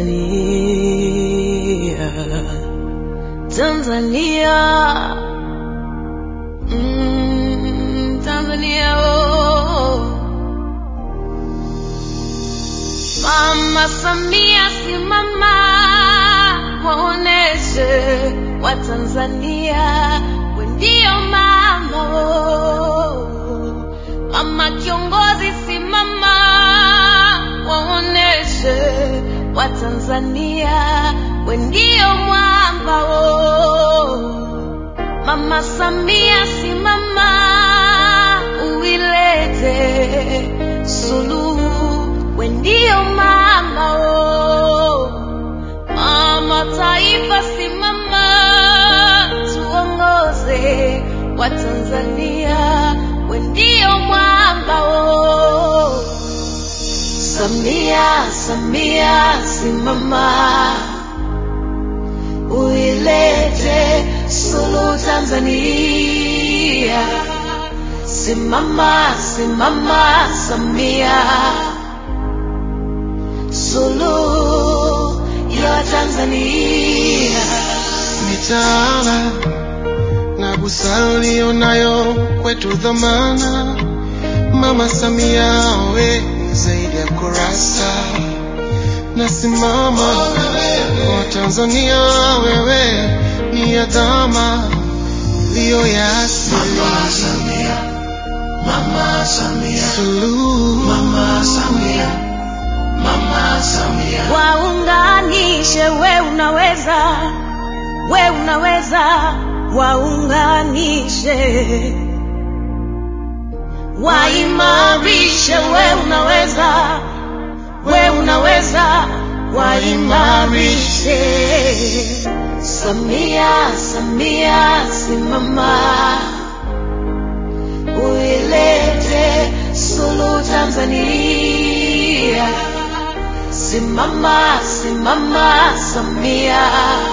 Tanzania, Tanzania, mm, Tanzania oh. Mama Samia simama, waoneshe Watanzania we ndio mama oh. Mama kiongozi simama, waoneshe Watanzania we ndio mwamba oh. Mama Samia simama, uilete suluhu, we ndio mama oh. Mama taifa simama, tuongoze wa Tanzania, we ndio mwamba oh. Samia, Samia simama, uilete suluhu Tanzania. Simama, simama Samia, suluhu ya Tanzania. mitaala na busara ulionayo kwetu dhamana. Mama Samia, we zaidi ya kurasa, nasimama kwa Tanzania, wewe ni adhama iliyo ya asili. Mama Samia, Suluhu Mama Samia, Mama Samia, Waunganishe, we unaweza, we unaweza, waunganishe, waimarishe, we unaweza, we unaweza, waimarishe. Samia, Samia, simama, uilete suluhu Tanzania. Simama, simama Samia,